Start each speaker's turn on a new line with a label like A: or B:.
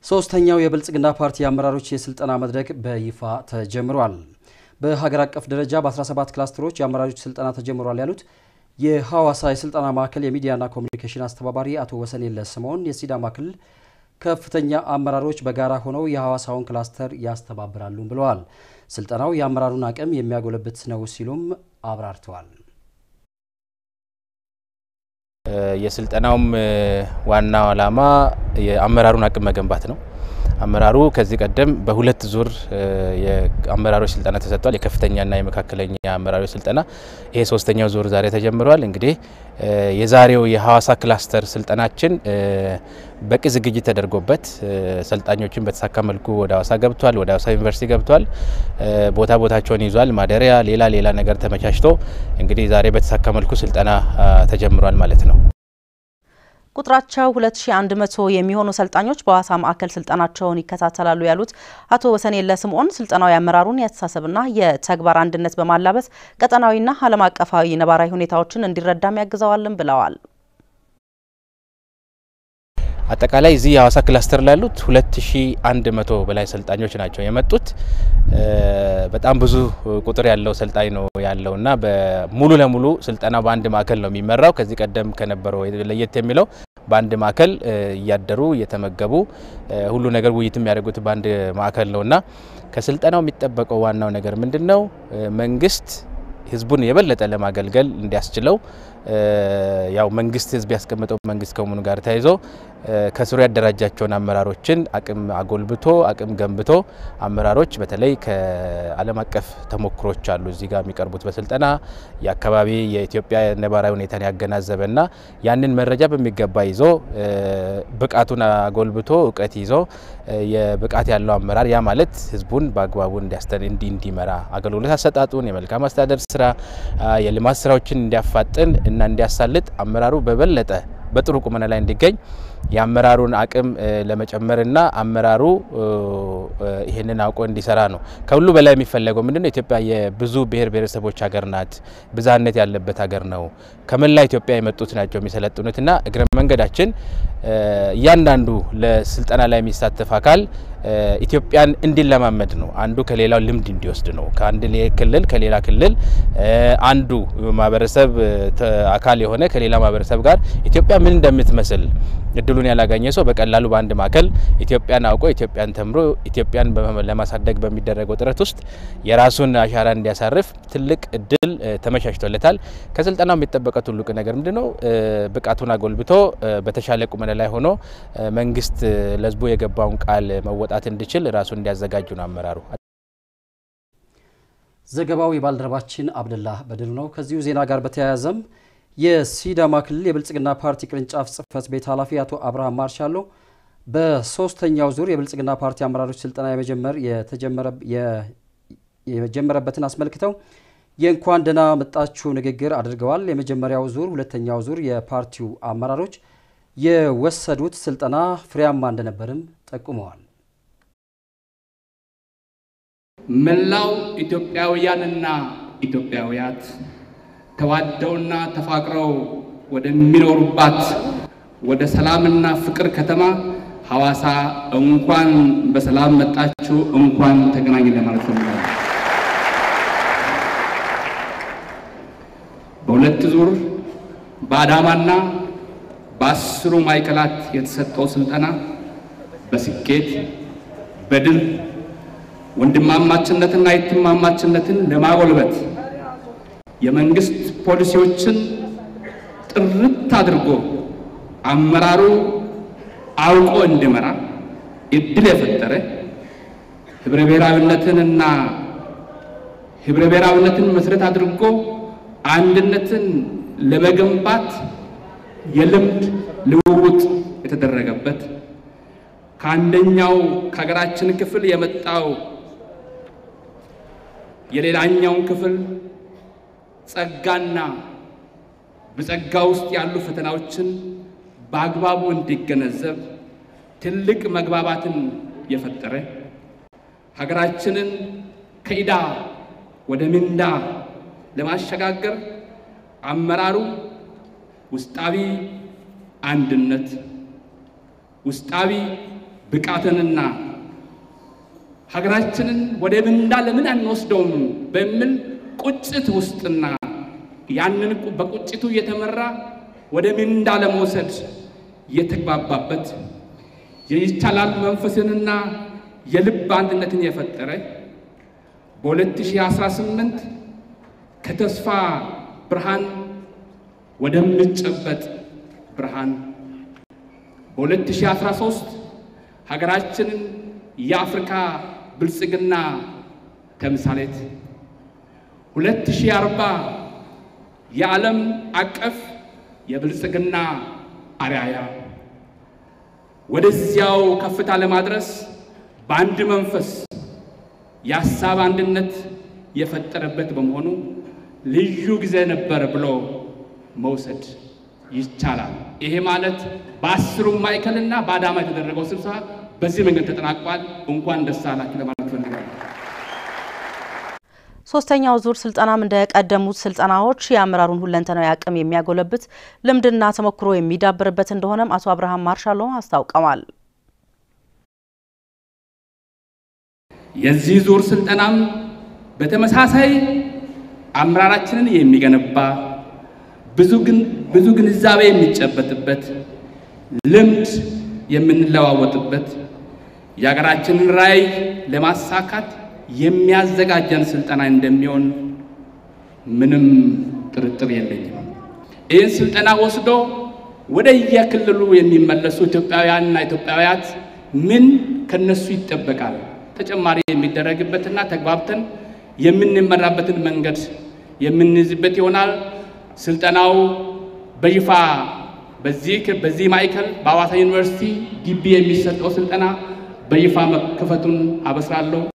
A: ሶስተኛው የብልጽግና ፓርቲ አመራሮች የስልጠና መድረክ በይፋ ተጀምሯል። በሀገር አቀፍ ደረጃ በ17 ክላስተሮች የአመራሮች ስልጠና ተጀምሯል ያሉት የሐዋሳ የስልጠና ማዕከል የሚዲያና ኮሚኒኬሽን አስተባባሪ አቶ ወሰንየለ ስምዖን የሲዳማ ክልል ከፍተኛ አመራሮች በጋራ ሆነው የሐዋሳውን ክላስተር ያስተባብራሉ ብለዋል። ስልጠናው የአመራሩን አቅም የሚያጎለብት ነው ሲሉም አብራርተዋል።
B: የስልጠናውም ዋናው ዓላማ የአመራሩን አቅም መገንባት ነው። አመራሩ ከዚህ ቀደም በሁለት ዙር የአመራሮች ስልጠና ተሰጥቷል። የከፍተኛና የመካከለኛ አመራሮች ስልጠና ይሄ ሶስተኛው ዙር ዛሬ ተጀምሯል። እንግዲህ የዛሬው የሐዋሳ ክላስተር ስልጠናችን በቂ ዝግጅት ተደርጎበት ሰልጣኞችን በተሳካ መልኩ ወደ ሐዋሳ ገብቷል። ወደ ሐዋሳ ዩኒቨርሲቲ ገብቷል። ቦታ ቦታቸውን ይዟል። ማደሪያ፣ ሌላ ሌላ ነገር ተመቻችቶ እንግዲህ ዛሬ በተሳካ መልኩ ስልጠና ተጀምሯል ማለት ነው።
C: ቁጥራቸው 2100 የሚሆኑ ሰልጣኞች በሐዋሳ ማዕከል ስልጠናቸውን ይከታተላሉ ያሉት አቶ ወሰንየለ ስምዖን ስልጠናው የአመራሩን የአስተሳሰብና የተግባር አንድነት በማላበስ ቀጠናዊና ዓለም አቀፋዊ ነባራዊ ሁኔታዎችን እንዲረዳም ያግዘዋልም ብለዋል።
B: አጠቃላይ እዚህ የሐዋሳ ክላስተር ላሉት 2100 በላይ ሰልጣኞች ናቸው የመጡት። በጣም ብዙ ቁጥር ያለው ሰልጣኝ ነው ያለው እና ሙሉ ለሙሉ ስልጠናው በአንድ ማዕከል ነው የሚመራው። ከዚህ ቀደም ከነበረው ለየት የሚለው በአንድ ማዕከል እያደሩ እየተመገቡ ሁሉ ነገር ውይይት የሚያደርጉት በአንድ ማዕከል ነው እና ከስልጠናው የሚጠበቀው ዋናው ነገር ምንድን ነው? መንግስት ህዝቡን የበለጠ ለማገልገል እንዲያስችለው ያው መንግስት ህዝብ ያስቀመጠው መንግስት ከመሆኑ ጋር ተያይዞ ከስሩ ያደራጃቸውን አመራሮችን አቅም አጎልብቶ አቅም ገንብቶ አመራሮች በተለይ ከዓለም አቀፍ ተሞክሮች አሉ እዚህ ጋር የሚቀርቡት በስልጠና የአካባቢ የኢትዮጵያ ነባራዊ ሁኔታን ያገናዘበና ያንን መረጃ በሚገባ ይዞ ብቃቱን አጎልብቶ እውቀት ይዞ የብቃት ያለው አመራር ያ ማለት ህዝቡን በአግባቡ እንዲመራ አገልግሎት አሰጣጡን የመልካም አስተዳደር ስራ የልማት ስራዎችን እንዲያፋጥን እና እንዲያሳልጥ አመራሩ በበለጠ በጥሩ ቁመና ላይ እንዲገኝ የአመራሩን አቅም ለመጨመርና አመራሩ ይህንን አውቆ እንዲሰራ ነው። ከሁሉ በላይ የሚፈለገው ምንድነው? ኢትዮጵያ የብዙ ብሔር ብሔረሰቦች ሀገር ናት። ብዝሃነት ያለበት ሀገር ነው። ከመላ ኢትዮጵያ የመጡት ናቸው የሚሰለጥኑትና እግረ መንገዳችን እያንዳንዱ ለስልጠና ላይ የሚሳተፍ አካል ኢትዮጵያን እንዲለማመድ ነው። አንዱ ከሌላው ልምድ እንዲወስድ ነው። ከአንድ ክልል ከሌላ ክልል አንዱ ማህበረሰብ አካል የሆነ ከሌላ ማህበረሰብ ጋር ኢትዮጵያ ምን እንደምትመስል እድሉን ያላገኘ ሰው በቀላሉ በአንድ ማዕከል ኢትዮጵያን አውቆ ኢትዮጵያን ተምሮ ኢትዮጵያን ለማሳደግ በሚደረገው ጥረት ውስጥ የራሱን አሻራ እንዲያሳርፍ ትልቅ እድል ተመቻችቶለታል። ከስልጠናው የሚጠበቀው ትልቅ ነገር ምንድነው? ብቃቱን አጎልብቶ በተሻለ ቁመና ላይ ሆኖ መንግስት ለህዝቡ የገባውን ቃል መወጣት እንዲችል ራሱን እንዲያዘጋጁ ነው አመራሩ።
A: ዘገባው የባልደረባችን አብደላህ በድሉ ነው። ከዚሁ ዜና ጋር በተያያዘም የሲዳማ ክልል የብልጽግና ፓርቲ ቅርንጫፍ ጽህፈት ቤት ኃላፊ አቶ አብርሃም ማርሻሎ በሶስተኛው ዙር የብልጽግና ፓርቲ አመራሮች ስልጠና የመጀመር የጀመረበትን አስመልክተው የእንኳን ደህና መጣችሁ ንግግር አድርገዋል። የመጀመሪያው ዙር፣ ሁለተኛው ዙር የፓርቲው አመራሮች የወሰዱት ስልጠና ፍሬያማ እንደነበርም ጠቁመዋል።
D: መላው ኢትዮጵያውያንና ኢትዮጵያውያት ተዋደውና ተፋቅረው ወደሚኖሩባት ወደ ሰላምና ፍቅር ከተማ ሐዋሳ እንኳን በሰላም መጣችሁ፣ እንኳን ተገናኝ ለማለት ፈልጋለሁ። በሁለት ዙር በአዳማና በአስሩ ማዕከላት የተሰጠው ስልጠና በስኬት በድል ወንድማማችነትና የትማማችነትን ለማጎልበት የመንግስት ፖሊሲዎችን ጥርት አድርጎ አመራሩ አውቆ እንዲመራ እድል የፈጠረ ህብረ ብሔራዊነትንና ህብረ ብሔራዊነትን መሰረት አድርጎ አንድነትን ለመገንባት የልምድ ልውውጥ የተደረገበት ከአንደኛው ከሀገራችን ክፍል የመጣው የሌላኛውን ክፍል ጸጋና በጸጋ ውስጥ ያሉ ፈተናዎችን በአግባቡ እንዲገነዘብ ትልቅ መግባባትን የፈጠረ ሀገራችንን ከዕዳ ወደ ምንዳ ለማሸጋገር አመራሩ ውስጣዊ አንድነት፣ ውስጣዊ ብቃትንና ሀገራችንን ወደ ምንዳ ለምን አንወስደውም በሚል ቁጭት ውስጥና ያንን በቁጭቱ እየተመራ ወደ ምንዳ ለመውሰድ የተግባባበት የይቻላል መንፈስንና የልብ አንድነትን የፈጠረ በ2018 ከተስፋ ብርሃን ወደሚጨበጥ ብርሃን በ2013 ሀገራችንን የአፍሪካ ብልጽግና ተምሳሌት 2040 የዓለም አቀፍ የብልጽግና አርአያ ወደዚያው ከፍታ ለማድረስ በአንድ መንፈስ የሀሳብ አንድነት የፈጠረበት በመሆኑ ልዩ ጊዜ ነበር ብሎ መውሰድ ይቻላል። ይሄ ማለት በአስሩም ማዕከልና በአዳማ የተደረገው ስብሰባ በዚህ መንገድ ተጠናቋል። እንኳን ደስ አላችሁ ለማለት ፈልጋለሁ።
C: ሶስተኛው ዙር ስልጠናም እንደ ቀደሙት ስልጠናዎች የአመራሩን ሁለንተናዊ አቅም የሚያጎለብት ልምድና ተሞክሮ የሚዳብርበት እንደሆነም አቶ አብርሃም ማርሻሎ አስታውቀዋል።
D: የዚህ ዙር ስልጠናም በተመሳሳይ አመራራችንን የሚገነባ ብዙ ግንዛቤ የሚጨበጥበት ልምድ የምንለዋወጥበት የሀገራችንን ራዕይ ለማሳካት የሚያዘጋጀን ስልጠና እንደሚሆን ምንም ጥርጥር የለኝም። ይህን ስልጠና ወስዶ ወደ የክልሉ የሚመለሱ ኢትዮጵያውያንና ኢትዮጵያውያት ምን ከነሱ ይጠበቃል? ተጨማሪ የሚደረግበትና ተግባብተን የምንመራበትን መንገድ የምንይዝበት ይሆናል። ስልጠናው በይፋ በዚህ በዚህ ማዕከል በሐዋሳ ዩኒቨርሲቲ ግቢ የሚሰጠው ስልጠና በይፋ መከፈቱን አበስራለሁ።